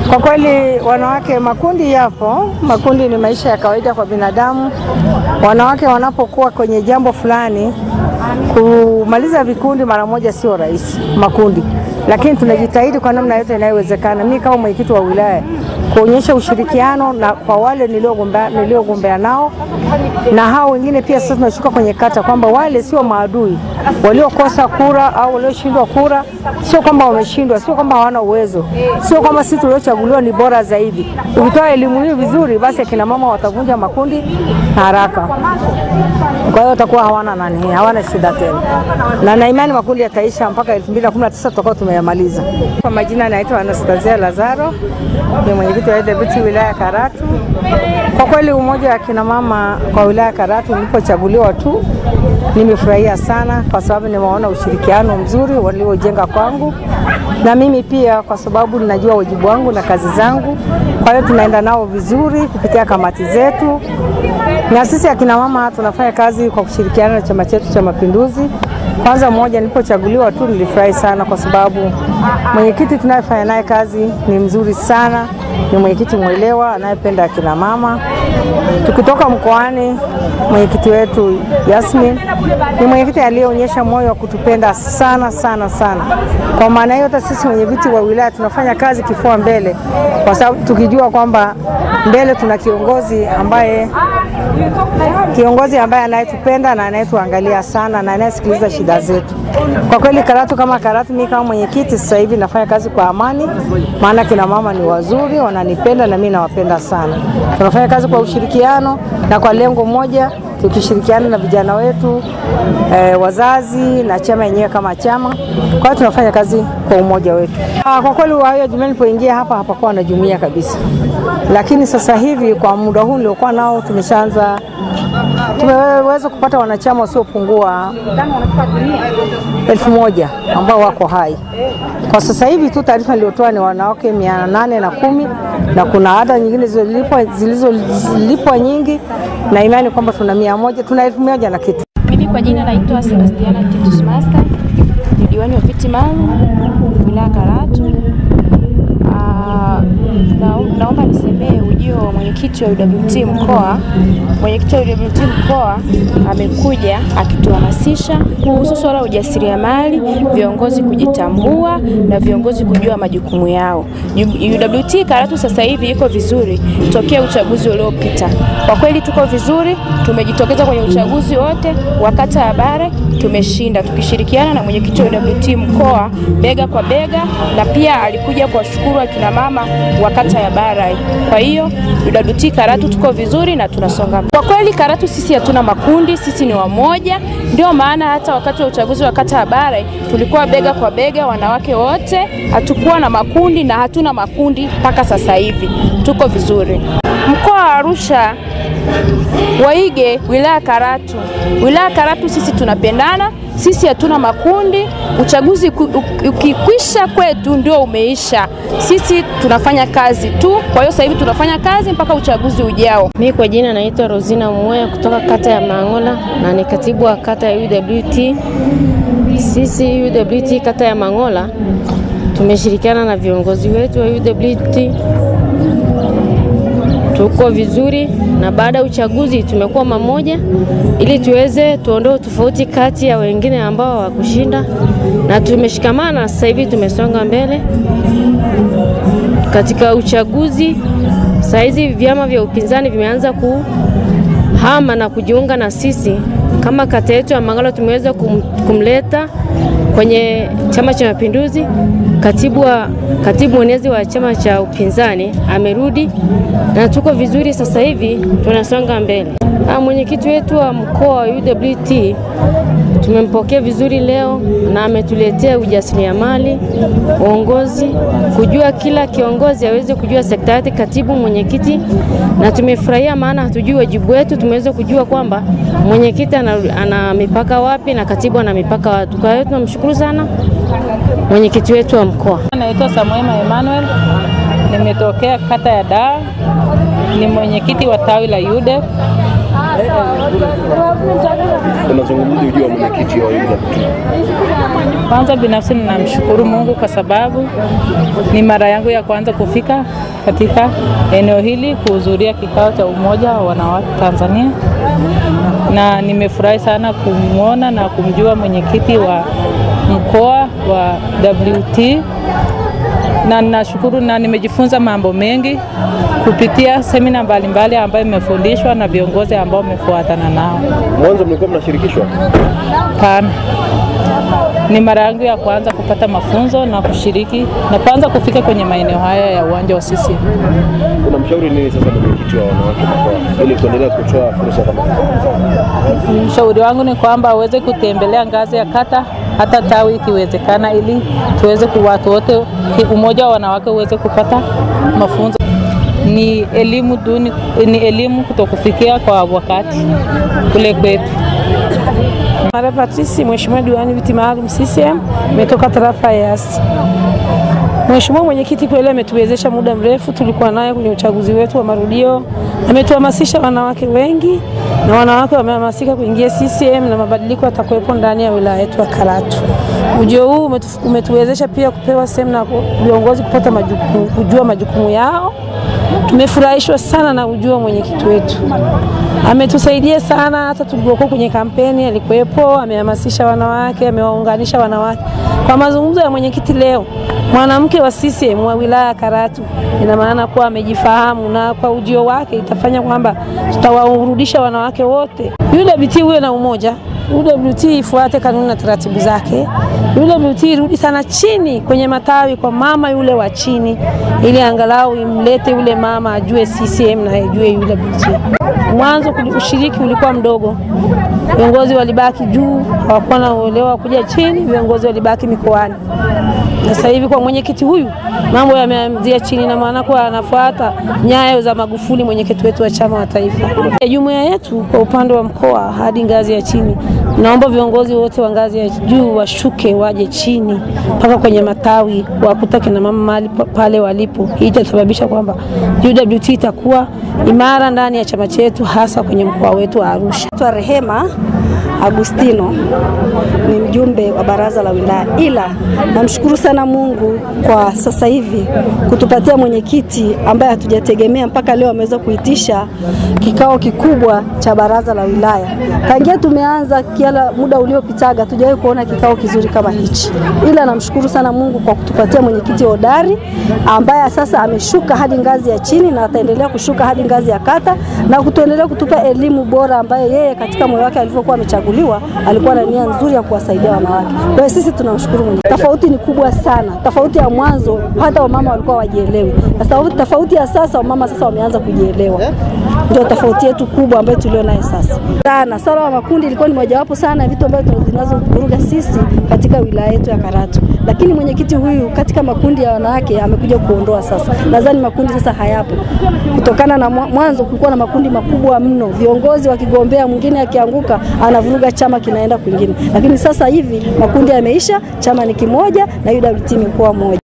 Kwa kweli wanawake, makundi yapo. Makundi ni maisha ya kawaida kwa binadamu. Wanawake wanapokuwa kwenye jambo fulani, kumaliza vikundi mara moja sio rahisi, makundi, lakini tunajitahidi kwa namna yote inayowezekana. Mimi kama mwenyekiti wa wilaya kuonyesha ushirikiano na kwa wale niliogombea niliogombea nao na hao wengine pia. Sasa tunashuka kwenye kata kwamba wale sio maadui waliokosa kura au walioshindwa kura, sio kwamba wameshindwa, sio kwamba hawana uwezo, sio kwamba sisi tuliochaguliwa ni bora zaidi. Ukitoa elimu hii vizuri, basi akina mama watavunja makundi haraka, kwa hiyo watakuwa hawana nani, hawana shida tena, na na imani makundi yataisha mpaka 2019 tutakuwa tumeyamaliza. Kwa majina naitwa Anastasia Lazaro, ni mwenyekiti wa AWT wilaya Karatu. Kwa kweli umoja wa kina mama kwa wilaya Karatu nilipochaguliwa tu nimefurahia sana, kwa sababu nimeona ushirikiano mzuri waliojenga kwangu na mimi pia, kwa sababu ninajua wajibu wangu na kazi zangu. Kwa hiyo tunaenda nao vizuri kupitia kamati zetu, na sisi akina mama tunafanya kazi kwa kushirikiana na chama chetu cha Mapinduzi. Kwanza mmoja, nilipochaguliwa tu nilifurahi sana, kwa sababu mwenyekiti tunayefanya naye kazi ni mzuri sana, ni mwenyekiti mwelewa anayependa akina mama. Tukitoka mkoani, mwenyekiti wetu Yasmin ni mwenyekiti aliyeonyesha moyo wa kutupenda sana sana sana. Kwa maana hiyo, hata sisi wenye viti wa wilaya tunafanya kazi kifua mbele, kwa sababu tukijua kwamba mbele tuna kiongozi ambaye kiongozi ambaye anayetupenda na anayetuangalia sana na anayesikiliza shida zetu. Kwa kweli Karatu kama Karatu, mimi kama mwenyekiti sasa hivi nafanya kazi kwa amani, maana kina mama ni wazuri, wananipenda na mimi nawapenda sana. Tunafanya kazi kwa ushirikiano na kwa lengo moja, tukishirikiana na vijana wetu eh, wazazi na chama yenyewe kama chama. Kwa hiyo tunafanya kazi kwa umoja wetu. Ah, kwa kweli hiyo jumuiya nilipoingia hapa hapakuwa na jumuiya kabisa, lakini sasa hivi kwa muda huu niliokuwa nao tumeshaanza tumeweza kupata wanachama wasiopungua elfu moja ambao wako hai kwa sasa hivi tu. Taarifa niliyotoa ni wanawake mia nane na kumi na kuna ada nyingine zilizolipwa zilizolipwa nyingi, na imani kwamba tuna mia moja tuna elfu moja na kitu. Mimi kwa jina naitwa Sebastiana Titus Master, ni diwani wa viti maalum wilaya Karatu. Ah, na, naomba nisemee ujio wa mwenyekiti wa UWT mkoa. Mwenyekiti wa UWT mkoa amekuja akituhamasisha kuhusu swala la ujasiriamali, viongozi kujitambua na viongozi kujua majukumu yao. UWT Karatu sasa hivi iko vizuri tokea uchaguzi uliopita. Kwa kweli tuko vizuri, tumejitokeza kwenye uchaguzi wote wa kata ya Bare, tumeshinda tukishirikiana na mwenyekiti wa UWT mkoa bega kwa bega, na pia alikuja kuwashukuru akina mama wa kata ya Bare. Kwa hiyo UWT Karatu tuko vizuri na tunasonga. Kwa kweli Karatu sisi hatuna makundi, sisi ni wamoja. Ndio maana hata wakati wa uchaguzi wa kata ya Bare tulikuwa bega kwa bega, wanawake wote, hatukuwa na makundi na hatuna makundi mpaka sasa hivi, tuko vizuri. Mkoa wa Arusha waige wilaya Karatu. Wilaya Karatu sisi tunapendana, sisi hatuna makundi. Uchaguzi ukikwisha kwetu ndio umeisha, sisi tunafanya kazi tu. Kwa hiyo sasa hivi tunafanya kazi mpaka uchaguzi ujao. Mimi kwa jina naitwa Rosina Mweya kutoka kata ya Mangola na ni katibu wa kata ya UWT. Sisi UWT kata ya Mangola tumeshirikiana na viongozi wetu wa UWT tuko vizuri, na baada ya uchaguzi tumekuwa mamoja ili tuweze tuondoe tofauti kati ya wengine ambao hawakushinda, na tumeshikamana. Sasa hivi tumesonga mbele katika uchaguzi. Saa hizi vyama vya upinzani vimeanza kuhama na kujiunga na sisi. Kama kata yetu ya Mangala tumeweza kum, kumleta kwenye Chama cha Mapinduzi. Katibu wa katibu mwenezi wa chama cha upinzani amerudi na tuko vizuri sasa hivi tunasonga mbele. Mwenyekiti wetu wa mkoa wa UWT tumempokea vizuri leo na ametuletea ujasiriamali, uongozi, kujua kila kiongozi aweze kujua sekta yake, katibu, mwenyekiti, na tumefurahia, maana hatujui wajibu wetu. Tumeweza kujua kwamba mwenyekiti ana, ana mipaka wapi na katibu ana mipaka wapi. Kwa hiyo tunamshukuru sana mwenyekiti wetu wa mkoa. Naitwa Samuema Emmanuel, nimetokea kata ya Dar, ni mwenyekiti wa tawi la UDEP. Unazungumzia ujio wa mwenyekiti wa UWT? Kwanza binafsi ninamshukuru Mungu kwa sababu ni mara yangu ya kwanza kufika katika eneo hili kuhudhuria kikao cha umoja wa wanawake Tanzania, na nimefurahi sana kumwona na kumjua mwenyekiti wa mkoa wa WT na ninashukuru na nimejifunza mambo mengi kupitia semina mbalimbali ambayo imefundishwa na viongozi ambao wamefuatana nao. Mwanzo mlikuwa mnashirikishwa? Pana ni mara yangu ya kwanza kupata mafunzo na kushiriki na kwanza kufika kwenye maeneo haya ya uwanja wa CCM. Unamshauri nini sasa mwenyekiti wa wanawake mkoa ili kuendelea kutoa fursa kama hizi? Mshauri wangu ni kwamba aweze kutembelea ngazi ya kata hata tawi ikiwezekana, ili tuweze ku watu wote umoja wa wanawake uweze kupata mafunzo. Ni elimu duni, ni elimu kutokufikia kwa wakati kule kwetu. Mara Patrisi, Mheshimiwa diwani viti maalum CCM, imetoka tarafa ya Yasi. Mheshimiwa mwenyekiti kweli ametuwezesha muda mrefu, tulikuwa naye kwenye uchaguzi wetu wa marudio, ametuhamasisha wanawake wengi na wanawake wamehamasika kuingia CCM na mabadiliko yatakuwepo ndani ya wilaya yetu ya Karatu. Ujio huu umetu, umetuwezesha pia kupewa semina viongozi kupata majukumu, kujua majukumu yao. Tumefurahishwa sana na ujio wa mwenyekiti wetu, ametusaidia sana. Hata tulipokuwa kwenye kampeni alikuwepo, amehamasisha wanawake, amewaunganisha wanawake. Kwa mazungumzo ya mwenyekiti leo, mwanamke wa CCM wa wilaya ya Karatu, ina maana kuwa amejifahamu, na kwa ujio wake itafanya kwamba tutawarudisha wanawake wote. UWT huwe na umoja, UWT ifuate kanuni na taratibu zake. UWT irudi sana chini kwenye matawi kwa mama yule wa chini, ili angalau imlete yule mama ajue CCM na ajue UWT. Mwanzo ushiriki ulikuwa mdogo, viongozi walibaki juu, hawakuwa na uelewa wa kuja chini, viongozi walibaki mikoani. Sasa hivi kwa mwenyekiti huyu mambo yameanzia chini, na maana kuwa anafuata nyayo za Magufuli, mwenyekiti wetu wa chama wa taifa. Jumuiya yetu kwa upande wa mkoa hadi ngazi ya chini, naomba viongozi wote wa ngazi ya juu washuke waje chini mpaka kwenye matawi, wakuta kina mama mahali pale walipo. Hii itasababisha kwamba UWT itakuwa imara ndani ya chama chetu, hasa kwenye mkoa wetu wa Arusha. Naitwa Rehema Agustino ni mjumbe wa baraza la wilaya, ila namshukuru sana Mungu kwa sasa hivi kutupatia mwenyekiti ambaye hatujategemea mpaka leo ameweza kuitisha kikao kikubwa cha baraza la wilaya. Tangia tumeanza kiala muda uliopitaga hatujawahi kuona kikao kizuri kama hichi, ila namshukuru sana Mungu kwa kutupatia mwenyekiti hodari ambaye sasa ameshuka hadi ngazi ya chini na ataendelea kushuka hadi ngazi ya kata na kutuendelea kutupa elimu bora ambayo yeye katika moyo wake alivyokuwa amechaguliwa alikuwa na nia nzuri ya kuwasaidia wanawake. Kwa hiyo sisi tunamshukuru Mungu. Tofauti ni kubwa sana, tofauti ya mwanzo hata wamama walikuwa wajielewi, na tofauti ya sasa wamama sasa wameanza kujielewa. Ndio tofauti yetu kubwa ambayo tulio nayo sasa. Sana swala la makundi ilikuwa ni mojawapo sana ya vitu ambavyo zinazovuruga sisi katika wilaya yetu ya Karatu, lakini mwenyekiti huyu katika makundi ya wanawake amekuja kuondoa sasa. Nadhani makundi sasa hayapo, kutokana na mwanzo kulikuwa na makundi makubwa mno, viongozi wakigombea, mwingine akianguka anavuruga chama kinaenda kwingine, lakini sasa hivi makundi yameisha, chama ni kimoja na UWT imekuwa moja.